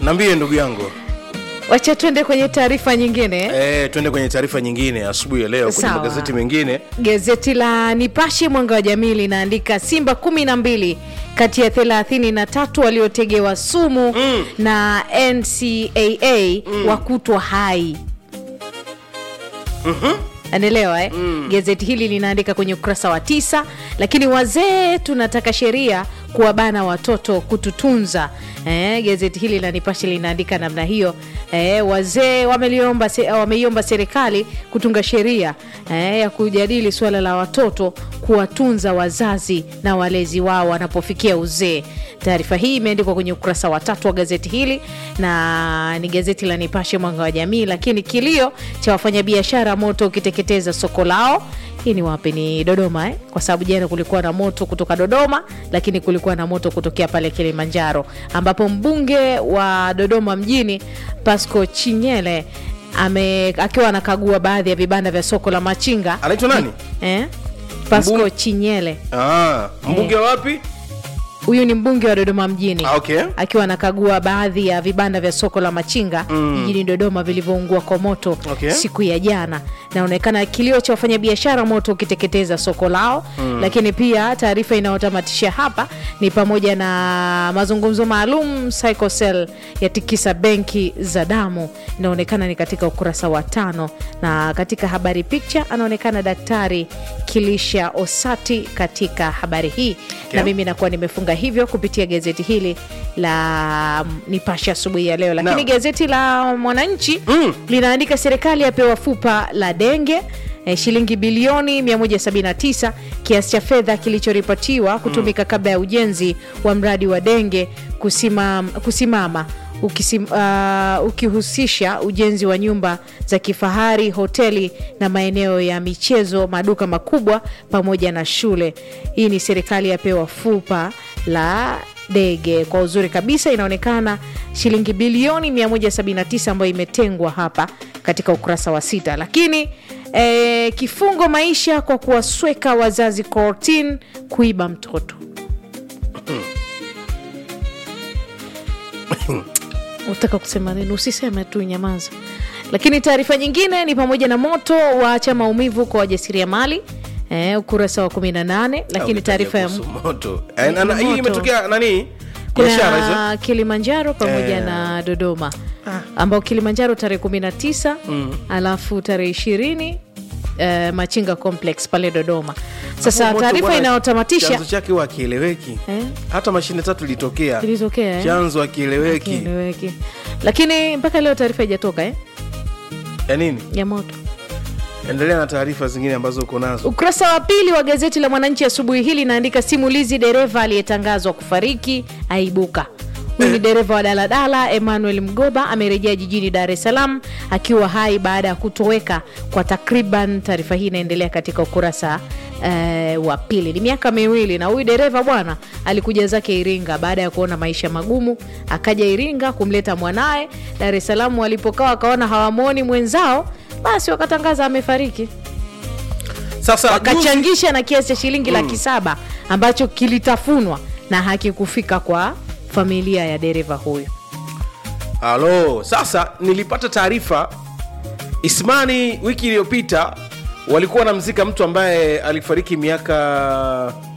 Naambie ndugu yangu. wacha tuende kwenye taarifa nyingine Eh, twende kwenye taarifa nyingine asubuhi ya leo kwenye Sawa. magazeti mengine. Gazeti la Nipashe Mwanga wa Jamii linaandika Simba kumi na mbili kati ya thelathini na tatu waliotegewa sumu na NCAA wakutwa hai. Anaelewa eh? Gazeti hili linaandika kwenye ukurasa wa tisa, lakini wazee tunataka sheria kuwabana watoto kututunza. Eh, gazeti hili la Nipashe linaandika namna hiyo. Eh, wazee wameliomba se, wameiomba serikali kutunga sheria eh, ya kujadili suala la watoto kuwatunza wazazi na walezi wao wanapofikia uzee. Taarifa hii imeandikwa kwenye ukurasa wa tatu wa gazeti hili na ni gazeti la Nipashe Mwanga wa Jamii. Lakini kilio cha wafanyabiashara moto ukiteketeza soko lao hii ni wapi? Ni Dodoma eh? Kwa sababu jana kulikuwa na moto kutoka Dodoma, lakini kulikuwa na moto kutokea pale Kilimanjaro, ambapo mbunge wa Dodoma mjini Pasco Chinyele ame akiwa anakagua baadhi ya vibanda vya soko la machinga Anaitwa nani? eh? Pasco Mbunge- Chinyele Ah, mbunge wa wapi? huyu ni mbunge wa Dodoma mjini Ah, okay. akiwa anakagua baadhi ya vibanda vya soko la machinga jijini Dodoma vilivyoungua kwa moto Okay. siku ya jana. Naonekana kilio cha wafanyabiashara moto ukiteketeza soko lao, lakini pia taarifa inayotamatisha hapa ni pamoja na mazungumzo maalum Psychocell yatikisa benki za damu, inaonekana ni katika ukurasa wa tano, na katika habari picha anaonekana Daktari Kilisha Osati katika habari hii Okay. na mimi nakuwa nimefunga hivyo kupitia gazeti hili la mm, Nipashe asubuhi ya leo, lakini Naam. gazeti la Mwananchi Mm. linaandika serikali yapewa fupa la denge eh, shilingi bilioni 179 kiasi cha fedha kilichoripotiwa kutumika kabla ya ujenzi wa mradi wa denge kusimama, kusimama ukisim, uh, ukihusisha ujenzi wa nyumba za kifahari, hoteli na maeneo ya michezo, maduka makubwa pamoja na shule. Hii ni serikali yapewa fupa la dege kwa uzuri kabisa, inaonekana shilingi bilioni 179 ambayo imetengwa hapa katika ukurasa wa sita. Lakini eh, kifungo maisha kwa kuwasweka wazazi kortin kuiba mtoto utaka kusema nini? Usiseme tu, nyamaza. Lakini taarifa nyingine ni pamoja na moto waacha maumivu kwa wajasiriamali eh, ukurasa wa 18. Lakini taarifa ya Kuhusu moto. Eh, na- na- hii moto. imetokea nani? Biashara hizo. kuna Kilimanjaro pamoja Eh. na Dodoma ambao Kilimanjaro tarehe 19 alafu tarehe 20 eh, Machinga Complex pale Dodoma. Sasa Hapo moto taarifa bwana, inayotamatisha chanzo chake huwa akieleweki. Eh? Hata mashine tatu ilitokea. Ilitokea, eh? Chanzo akieleweki. kieleweki, lakini mpaka leo taarifa haijatoka eh, Ya nini? ya moto. Endelea na taarifa zingine ambazo uko nazo. Ukurasa wa pili wa gazeti la Mwananchi asubuhi hili inaandika simulizi dereva aliyetangazwa kufariki aibuka. Huyu ni dereva wa daladala Emmanuel Mgoba amerejea jijini Dar es Salaam akiwa hai baada ya kutoweka kwa takriban. Taarifa hii inaendelea katika ukurasa eh, wa pili. Ni miaka miwili, na huyu dereva bwana alikuja zake Iringa baada ya kuona maisha magumu, akaja Iringa kumleta mwanaye Dar es Salaam. Walipokaa wakaona hawamwoni mwenzao, basi wakatangaza amefariki Sasa juzi- wakachangisha na kiasi cha shilingi laki saba ambacho kilitafunwa na hakikufika kwa familia ya dereva huyu. Halo, sasa nilipata taarifa Ismani wiki iliyopita walikuwa wanamzika mtu ambaye alifariki miaka